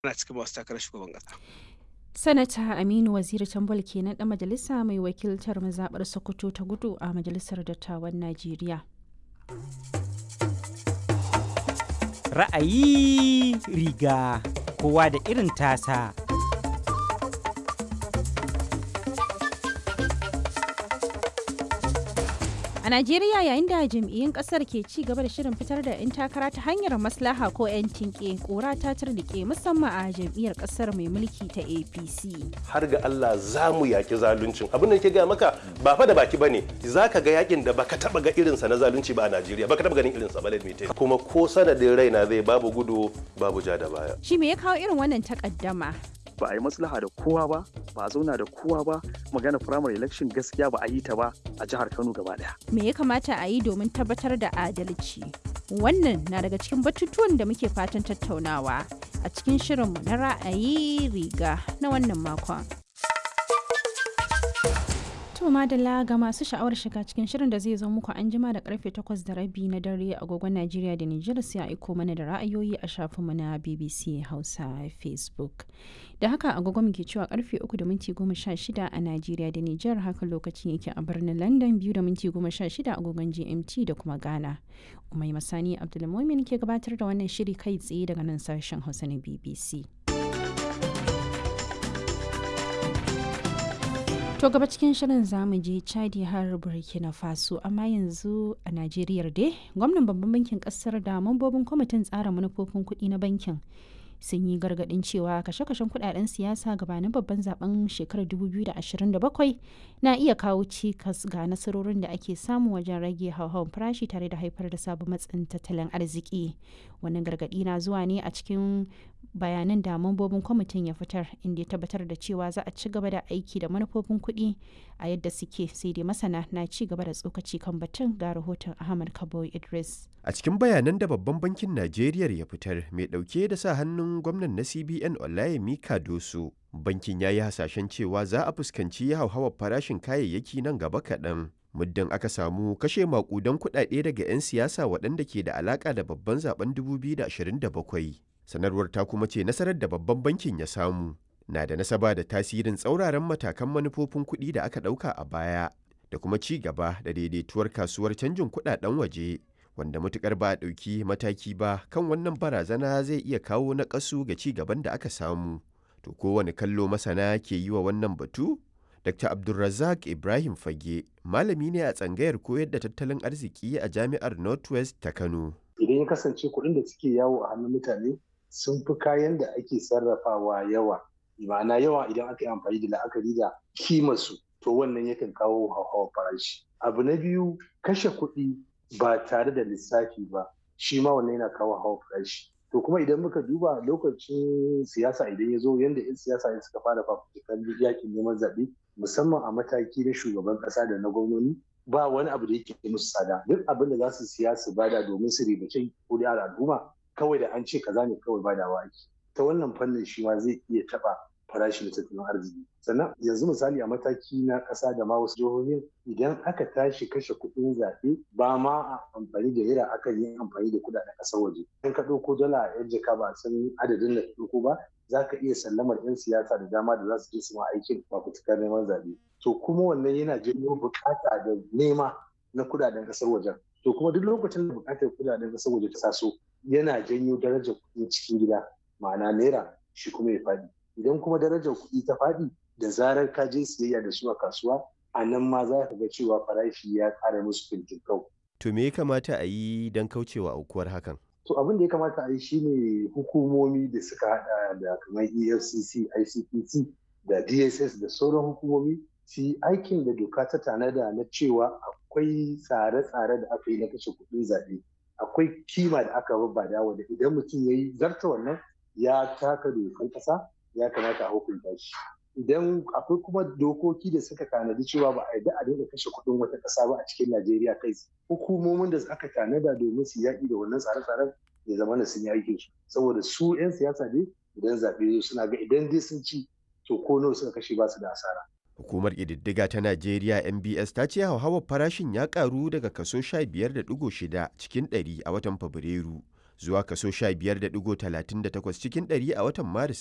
ana cikin masu takarar shugaban ƙasa. Sanata Aminu Waziri Tambol kenan ɗan majalisa mai wakiltar mazaɓar Sokoto ta gudu a Majalisar Dattawan Najeriya. Ra'ayi riga kowa da irin tasa. A Najeriya yayin da jam'iyyun kasar ke ci gaba da shirin fitar da 'yan takara ta hanyar maslaha ko 'yan tinke kora ta turnike musamman a jam'iyyar kasar mai mulki ta APC. har ga Allah za mu yaki zaluncin abin da ke gaya maka ba fa da baki bane za ka ga yakin da baka taba ga irinsa na zalunci ba a Najeriya baka taba ganin irinsa ba let me tell you. kuma ko sanadin raina zai babu gudu babu ja da baya Shi me ya kawo irin wannan takaddama? ba a yi maslaha da kowa ba ba a zauna da kowa ba magana primary election gaskiya ba a yi ta ba a jihar kano gaba daya Me ya kamata a yi domin tabbatar da adalci? Wannan na daga cikin batutuwan da muke fatan tattaunawa a cikin shirinmu na ra'ayi riga na wannan makon. To madalla ga masu sha'awar shiga cikin shirin da zai zo muku an jima da karfe 8 da rabi na dare a agogon Najeriya da Nijar sai a aiko mana da ra'ayoyi a shafinmu na BBC Hausa Facebook. Da haka agogon muke cewa karfe 3 da minti 16 a Najeriya da Nijar haka lokacin yake a birnin London 2 da minti 16 agogon GMT da kuma Ghana. Umai Masani Abdulmumin ke gabatar da wannan shiri kai tsaye daga nan sashen Hausa na BBC. To gaba cikin shirin zamu je Chadi har Burkina Faso amma yanzu a Najeriya dai gwamnan babban bankin kasar da mambobin kwamitin tsara manufofin kuɗi na bankin sun yi gargaɗin cewa kashe-kashen kuɗaɗen siyasa gabanin babban zaben shekarar 2027 na iya kawo cikas ga nasarorin da ake samu wajen rage hauhawar farashi tare da haifar da sabon matsin tattalin arziki wannan gargaɗi na zuwa ne a cikin bayanan da mambobin kwamitin ya fitar inda ya tabbatar da cewa za a ci gaba da aiki da manufofin kuɗi a yadda suke sai dai masana na ci gaba da tsokaci kan batun ga rahoton ahmad kabo idris A cikin bayanan da babban bankin Najeriya ya fitar mai ɗauke da sa hannun gwamnan na CBN Olayemi Kadoso, bankin ya yi hasashen cewa za a fuskanci hauhawar farashin kayayyaki nan gaba kaɗan. Muddin aka samu kashe maƙudan kuɗaɗe daga 'yan siyasa waɗanda ke da alaƙa da babban zaben 2027. Sanarwar ta kuma ce nasarar da babban bankin ya samu na da nasaba da tasirin tsauraran matakan manufofin kuɗi da aka ɗauka a baya da kuma ci gaba da daidaituwar kasuwar canjin kuɗaɗen waje. wanda matukar ba a ɗauki mataki ba kan wannan barazana zai iya kawo naƙasu ga ci gaban da aka samu. To kowane kallo masana ke yi wa wannan batu? Dr. Abdulrazak Ibrahim Fage, malami ne a tsangayar koyar da tattalin arziki a jami'ar Northwest ta Kano. Idan ya kasance kuɗin da suke yawo a hannun mutane sun fi kayan da ake sarrafawa yawa. Ma'ana yawa idan aka yi amfani da la'akari da kimarsu, to wannan yakan kawo hauhawar farashi. Abu na biyu kashe kuɗi ba tare da lissafi ba shi ma wannan yana kawo hawa farashi to kuma idan muka duba lokacin siyasa idan ya zo yadda 'yan siyasa ne suka fara fafutukar yakin neman zaɓe musamman a mataki na shugaban ƙasa da na gwamnoni ba wani abu da yake musu tsada duk abin da za su siya su bada domin su ribace kuri'ar al'umma kawai da an ce kaza ne kawai badawa ake ta wannan fannin shi ma zai iya taɓa farashin tattalin arziki sannan yanzu misali a mataki na ƙasa da ma wasu jihohin idan aka tashi kashe kuɗin zaɓe ba ma a amfani da naira akan yi amfani da kuɗaɗen ƙasar waje in ka ɗauko dala a yan jaka ba a san adadin da ɗauko ba za ka iya sallamar 'yan siyasa da dama da za su je su ma aikin fafutukar neman zaɓe to kuma wannan yana janyo buƙata da nema na kuɗaɗen ƙasar wajen to kuma duk lokacin da buƙatar kuɗaɗen ƙasar waje ta taso yana janyo darajar kuɗin cikin gida ma'ana naira shi kuma ya faɗi idan kuma darajar kuɗi ta faɗi da zarar ka je siyayya da su a kasuwa a nan ma za ka ga cewa farashi ya ƙara musu fintinkau. To me ya kamata a yi don kaucewa aukuwar hakan? To abin da ya kamata a yi shine hukumomi da suka haɗa da kamar EFCC, ICPC da DSS da sauran hukumomi su yi aikin da doka ta tanada na cewa akwai tsare-tsare da aka yi na kashe kuɗin zaɓe. Akwai kima da aka babbada wanda idan mutum ya yi zarta wannan ya taka dokan ƙasa ya kamata a hukunta shi idan akwai kuma dokoki da suka tanadi cewa ba a yarda a dinga kashe kuɗin wata ƙasa ba a cikin Najeriya kai hukumomin da aka tanada domin su yaƙi da wannan tsare-tsaren ya zama na sun yi aikin su saboda su 'yan siyasa ne idan zaɓe suna ga idan dai sun ci to ko nawa suka kashe ba su da asara. Hukumar ƙididdiga ta Najeriya MBS ta ce hauhawar farashin ya ƙaru daga kaso 15.6 cikin 100 a watan Fabrairu zuwa kaso 15.38 cikin ɗari a watan Maris